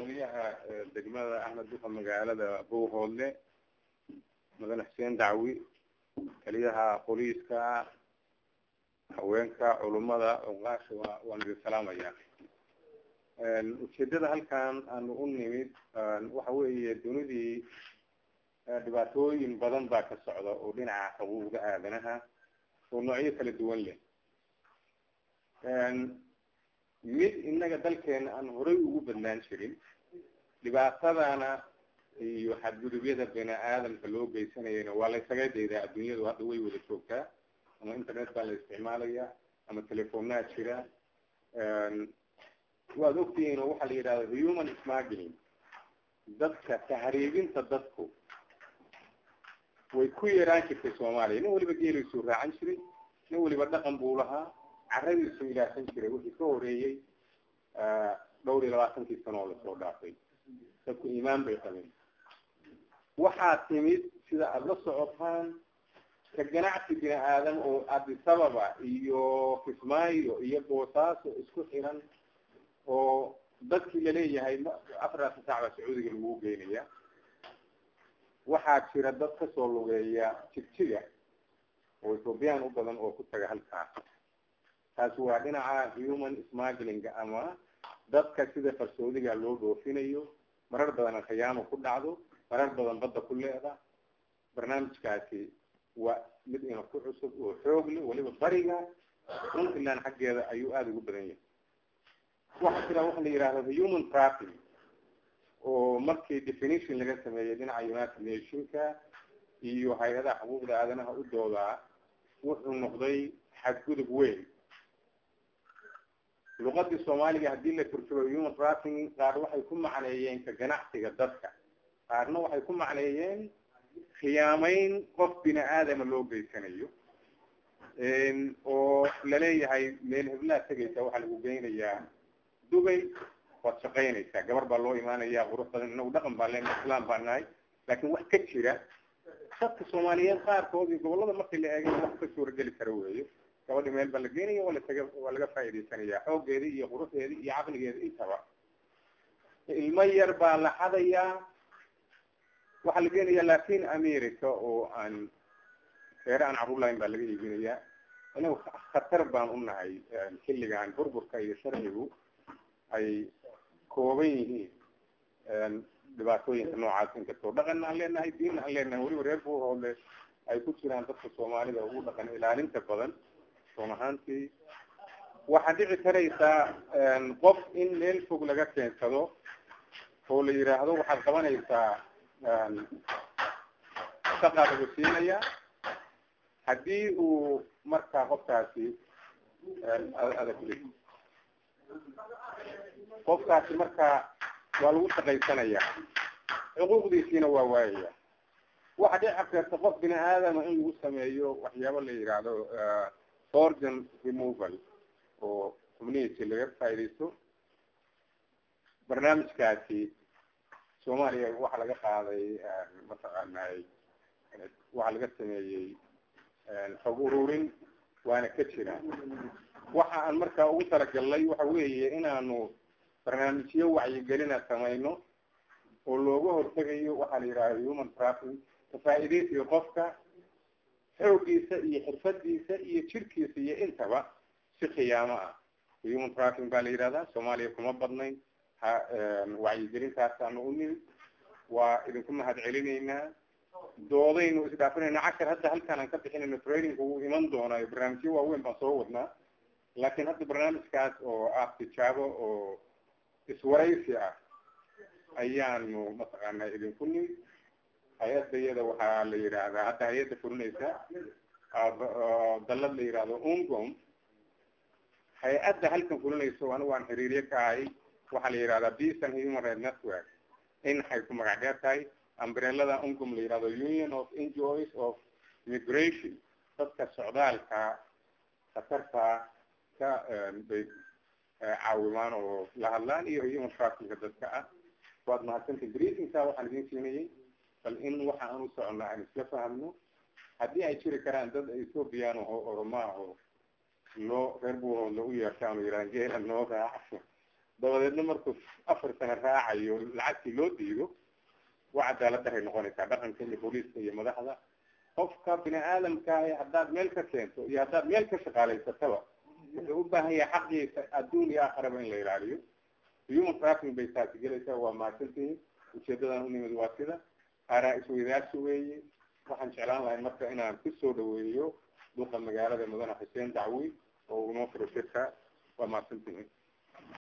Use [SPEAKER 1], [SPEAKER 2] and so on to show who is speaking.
[SPEAKER 1] gudoomiyaha degmada axmed duka magaalada buuhoodle mudane xuseen dacwi taliyaha booliiska haweenka culummada oqaasha waa waan idin salaamaya ujeedada halkan aanu u nimid waxa weeye dunidii dhibaatooyin badan baa ka socda oo dhinaca xuquuqda aadanaha oo noocyo kala duwan leh mid innaga dalkeena aan horay ugu badnaan jirin dhibaatadana iyo xadgudubyada bini aadamka loo geysanayana waa la ysaga daydaa adduunyadu hadda way wada joogtaa ama internet baa la isticmaalaya ama telefonaha jira waad ogtihiin oo waxaa la yidhahda human smuggling dadka tahriibinta dadku way ku yaraan jirtay soomaaliya nin waliba geeliisuu raacan jiray nin waliba dhaqan buu lahaa caradiisu ilaahsan jiray wixii ka horeeyey dhowr iyo labaatankii sano oo lasoo dhaafay dadku iimaan bay qabeen waxaa timid sida aada la socotaan ka ganacsi bini aadam oo adisababa iyo kismaayo iyo boosaaso isku xiran oo dadkii laleeyahay afartaasa saac baa sacuudiga lagu geynaya waxaa jira dad kasoo lugeeya jigjiga oo ethoobiyan u badan oo ku taga halkaas taasi waa dhinaca human smuggling ama dadka sida farsoodiga loo dhoofinayo marar badan khiyaamo ku dhacdo marar badan badda ku leeda barnaamijkaasi waa mid ina ku cusub oo xoog leh waliba bariga puntland xaggeeda ayuu aada ugu badan yahay waxaa jira waxa la yihahda human traffic oo markii definition laga sameeyey dhinaca united nationka iyo hay-adaha xuquuqda aadanaha u doodaa wuxuu noqday xadgudub weyn luqadii soomaaliga haddii la turjubo human trafficking qaar waxay ku macneeyeen ka ganacsiga dadka qaarna waxay ku macneeyeen khiyaameyn qof bini aadama loo geysanayo oo laleeyahay meel heblaad tegaysa waxaa lagu geynayaa dubay waad shaqaynaysaa gabar baa loo imaanaya qurux badan inagu dhaqan baan lena islaam baa nahay laakin wax ka jira dadka soomaaliyeed qaarkood iyo gobolada markii la eegay wax ka suurageli kara weeyo gabadhi meel baa la geenaya waa lasaga waa laga faa'iidaysanaya xooggeedi iyo quruxdeedi iyo caqligeedi intaba ilmo yar baa la xadayaa waxaa la geenaya latin america oo aan reere aan carruur lahayn baa laga iibinayaa inagu khatar baan u nahay xilligan burburka iyo sharcigu ay kooban yihiin dhibaatooyinka noocaas inkastoo dhaqanna aan leenahay diinna aan leenahay weliba reer buuhoodle ay ku jiraan dadka soomaalida ugu dhaqan ilaalinta badan run ahaantii waxaad dhici karaysaa qof in meel fog laga keensado oo la yidhaahdo waxaad qabanaysaa shaqaa lagu siinaya haddii uu markaa qofkaasi adag qofkaasi markaa waa lagu shaqaysanaya xuquuqdiisiina waa waayaya waxa dhici karta qof bini aadama in lagu sameeyo waxyaabo la yidhaahdo organ removal oo xubnihiisi laga faaidaysto barnaamijkaasi soomaaliya waxaa laga qaaday mataqaanay waxaa laga sameeyey xog ururin waana ka jira waxa aan markaa ugu talagalnay waxa weeye inaanu barnaamijyo wacyigelina samayno oo looga hortegayo waxaa la yidhaha human trafficking kafaa-idaysiga qofka xoogiisa iyo xirfadiisa iyo jirkiisa iyo intaba si khiyaamo ah human trafficking baa la yidhahdaa soomaaliya kuma badnayn ha wacyigelintaasaanu u nimid waa idinku mahad celinaynaa doodaynu isdhaafinayna cashar hadda halkaan aan ka bixinayno training wuu iman doonaa barnaamijyo waaweyn baan soo wadnaa laakiin hadda barnaamijkaas oo ah tijaabo oo iswaraysi ah ayaanu mataqaanaa idinku nimid hay-adda iyada waxaa la yidhaahdaa hadda hay-adda fulinaysa dallad la yidhaahdo ungom hay-adda halkan fulinayso anigu aan xiriirye ka ahay waxaa la yidhahdaa peace and human right network in waxay ku magac dheer tahay ambrelada ungom la yidhahdo union of enjoys of immigration dadka socdaalka khatarta ka bay caawimaan oo la hadlaan iyo human trafficka dadka ah waad mahadsantay briefingka waxaan idin siinayay bal in waxa aan u soconna aan isla fahamno haddii ay jiri karaan dad ethoobiyan oo oromaa oo loo reer buuhood lagu yeertaan oo yidhahan geela noo raaca dabadeedna markuu afar sano raacayo lacagtii loo diido waa cadaalad daray noqonaysaa dhaqanka iyo booliiska iyo madaxda qofka bini aadamkaahi haddaad meel ka keento iyo haddaad meel ka shaqaalaysataba wuxuu u baahan yahay xaqiisa adduun iyo aakaraba in la ilaaliyo human trafficking bay taasi gelaysaa waa mahadsantihiin ujeedadan unimid waa sida aaraa isweydaarsi weeye waxaan jeclaan lahay marka inaan kusoo dhaweeyo duqa magaalada mudane xuseen dacwi oo inoo furo shirka waa mahadsantihiin